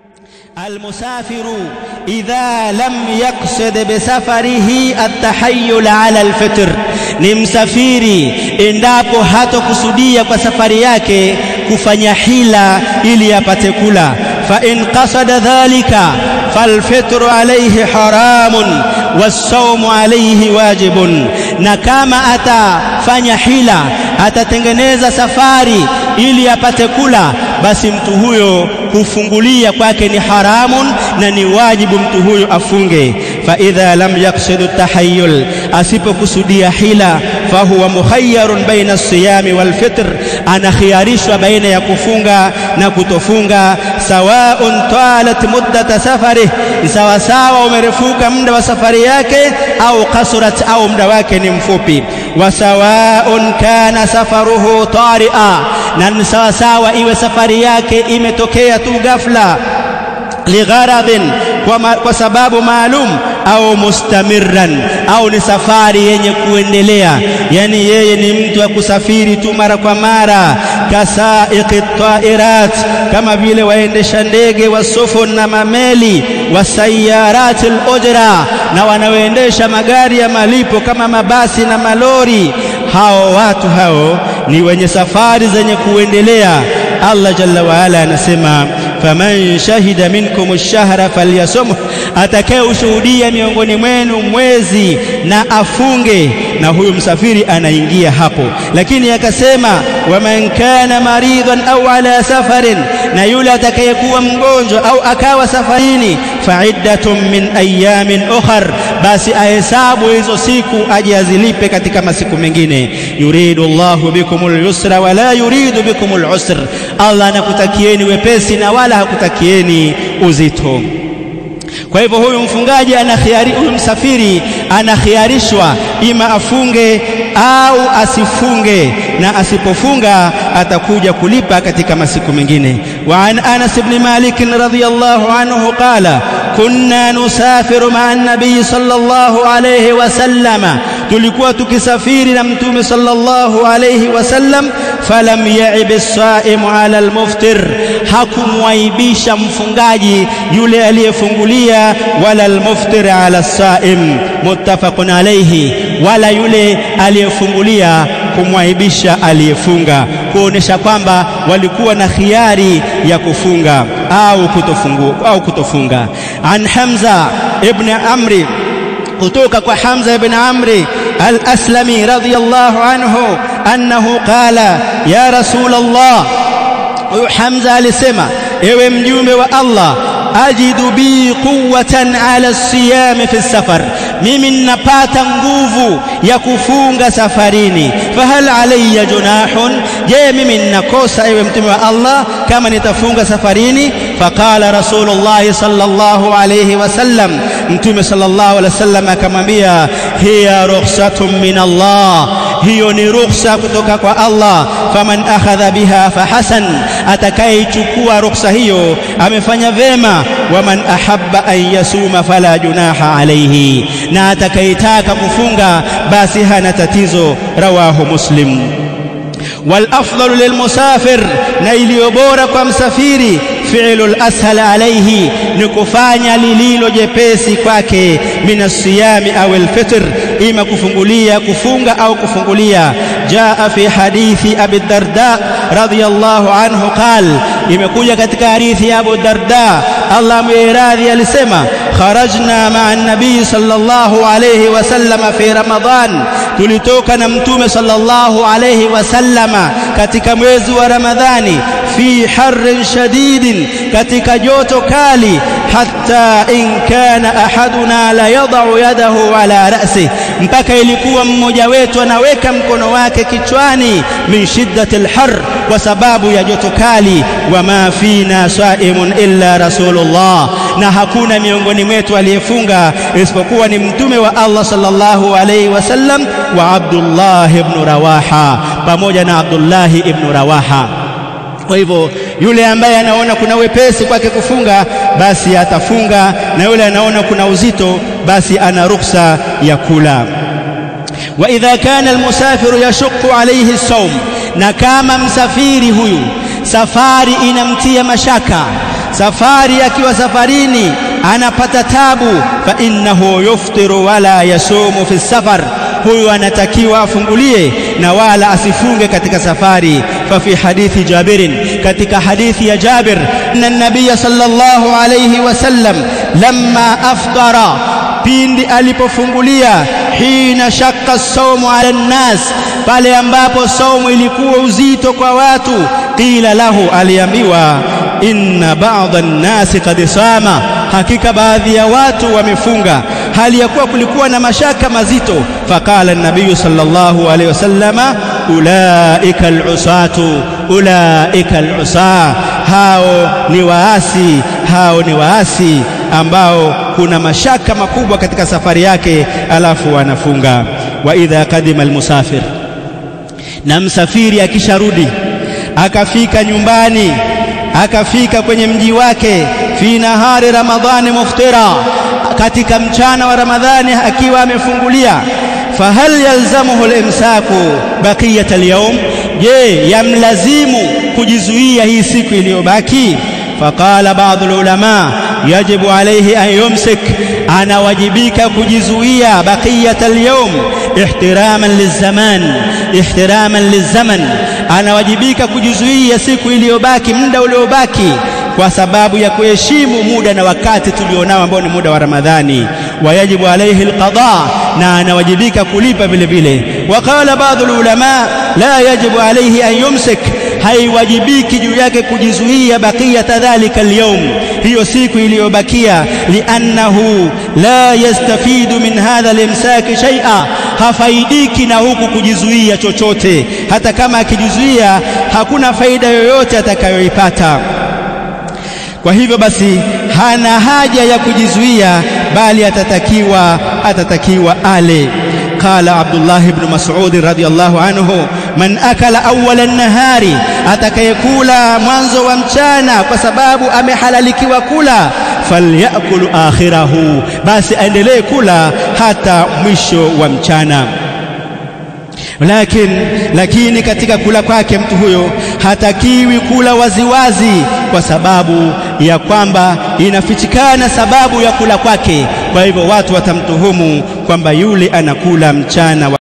المسافر إذا لم يقصد بسفره التحيل على الفطر ni msafiri endapo hatokusudia kwa safari yake kufanya hila ili apate kula fa in qasada dhalika falfitru alayhi haramun wasaumu alayhi wajibun na kama atafanya hila atatengeneza safari ili apate kula basi mtu huyo kufungulia kwake ni haramun na ni wajibu mtu huyo afunge fa idha lam yaqsidu tahayyul asipokusudia hila fahuwa mukhayyarun baina siyami wal fitr anakhiarishwa baina ya kufunga na kutofunga sawaun talat muddata safari sawa sawa umerefuka muda wa safari yake au kasurat au muda wake ni mfupi wa sawaun kana safaruhu tari'a na ni sawa sawa iwe safari yake imetokea tu ghafla ligharadhin kwa, ma, kwa sababu maalum au mustamirran au ni safari yenye kuendelea yani yeye ni mtu wa kusafiri tu mara kwa mara kasaiqi tairat kama vile waendesha ndege wa sufun na mameli wa sayarat al-ujra na wanaoendesha magari ya malipo kama mabasi na malori hao watu hao ni wenye safari zenye kuendelea Allah jalla wa ala anasema faman shahida minkum ash-shahra falyasumhu atakaye ushuhudia miongoni mwenu mwezi na afunge na huyu msafiri anaingia hapo lakini akasema waman kana maridhan au ala safarin na yule atakayekuwa mgonjwa au akawa safarini faiddatun min ayamin ukhar basi ahesabu hizo siku aje azilipe katika masiku mengine yuridu Allahu bikumul yusra wala yuridu bikumul usr Allah anakutakieni wepesi na wala hakutakieni uzito kwa hivyo huyu mfungaji anakhiari huyu msafiri anakhiarishwa ima afunge au asifunge na asipofunga atakuja kulipa katika masiku mengine wa an Anas ibn Malik radhiyallahu anhu qala kunna nusafiru ma'a an-nabiy sallallahu alayhi wasallama tulikuwa tukisafiri na mtume sallallahu alayhi wasallam falam ya'ib as-sa'imu 'ala al-muftir hakumwaibisha mfungaji yule aliyefungulia wala al-muftir 'ala as-sa'im muttafaqun alayhi wala yule aliyefungulia kumwaibisha aliyefunga kuonesha kwamba walikuwa na khiari ya kufunga au kutofungu au kutofunga an Hamza ibn Amri kutoka kwa Hamza ibn Amri al-Aslami radiyallahu anhu annahu qala ya rasul Allah huyu Hamza alisema ewe mjumbe wa Allah ajidu bi quwwatan ala siyami fi safar mimi ninapata nguvu ya kufunga safarini fahal alayya junahun je mimi ninakosa ewe mtume wa Allah kama nitafunga safarini faqala rasulullah sallallahu alayhi wasallam mtume sallallahu alayhi wasallam akamwambia hiya rukhsatun min Allah hiyo ni rukhsa kutoka kwa Allah faman akhadha biha fahasan atakayechukua rukhsa hiyo amefanya vema waman ahabba an yasuma fala junaha alayhi na atakayetaka kufunga basi hana tatizo rawahu muslim والافضل للمسافر na iliyo bora kwa msafiri fi'lu al-ashal alayhi ni kufanya lililo jepesi kwake min as-siyami aw al-fitr ima kufungulia kufunga au kufungulia jaa fi hadithi abi darda radiyallahu anhu qal imekuja katika hadithi ya abu darda Allah mwiradhi alisema kharajna ma'a an-nabii sallallahu alayhi wasallam fi ramadan tulitoka na mtume sallallahu alayhi wasallama katika mwezi wa ramadhani fi harrin shadidin katika joto kali hatta in kana ahaduna la yadau yadahu ala ra'si mpaka ilikuwa mmoja wetu anaweka mkono wake kichwani min shiddati alhar kwa sababu ya joto kali wama fina saimun illa rasulullah na hakuna miongoni mwetu aliyefunga isipokuwa ni mtume wa Allah sallallahu alayhi wasallam wa Abdullah ibn Rawaha pamoja na Abdullah ibn Rawaha kwa hivyo yule ambaye anaona kuna wepesi kwake kufunga basi atafunga na yule anaona kuna uzito basi ana ruksa ya kula wa idha kana almusafiru yashqu alayhi as-sawm na kama msafiri huyu safari inamtia mashaka safari akiwa safarini anapata tabu fa innahu yuftiru wala yasumu fi safar huyu anatakiwa afungulie na wala asifunge katika safari fa fi hadithi jabirin katika hadithi ya jabir anna nabiyya sallallahu alayhi wasallam lamma aftara pindi alipofungulia hina shakka saumu ala nnas pale ambapo saumu ilikuwa uzito kwa watu qila lahu aliambiwa inna ba'dha nnasi qad sama hakika baadhi ya watu wamefunga hali ya kuwa kulikuwa na mashaka mazito faqala an-nabiy sallallahu alayhi wasallama ulaika al-usatu ulaika al-usa hao ni waasi hao ni waasi ambao kuna mashaka makubwa katika safari yake alafu wanafunga wa idha kadima al-musafir na msafiri akisharudi akafika nyumbani akafika kwenye mji wake fi nahari ramadhani muftira katika mchana wa ramadhani akiwa amefungulia fahal yalzamuhu al-imsaku baqiyat al-yawm je yamlazimu kujizuia hii siku iliyobaki faqala baadhi ulama yajibu alayhi an yumsik anawajibika kujizuia baqiyat al-yawm ihtiraman lizaman ihtiraman lizaman anawajibika kujizuia siku iliyobaki muda uliobaki kwa sababu ya kuheshimu muda na wakati tulionao ambao ni muda wa Ramadhani wayajibu alayhi alqada na anawajibika kulipa vile vile waqala baadhi ulama la yajibu alayhi an yumsik haiwajibiki juu yake kujizuia baqiyata dhalika alyawm hiyo siku iliyobakia liannahu la yastafidu min hadha alimsaki shay'a hafaidiki na huku kujizuia chochote hata kama akijizuia hakuna faida yoyote atakayoipata kwa hivyo basi hana haja ya kujizuia bali atatakiwa atatakiwa ale قال عبد الله بن مسعود رضي الله عنه من أكل أول النهار atakayekula mwanzo wa mchana kwa sababu amehalalikiwa kula falyakul akhirahu basi aendelee kula hata mwisho wa mchana lakini lakini katika kula kwake mtu huyo hatakiwi kula waziwazi kwa sababu ya kwamba inafichikana sababu ya kula kwake kwa hivyo watu watamtuhumu kwamba yule anakula mchana wa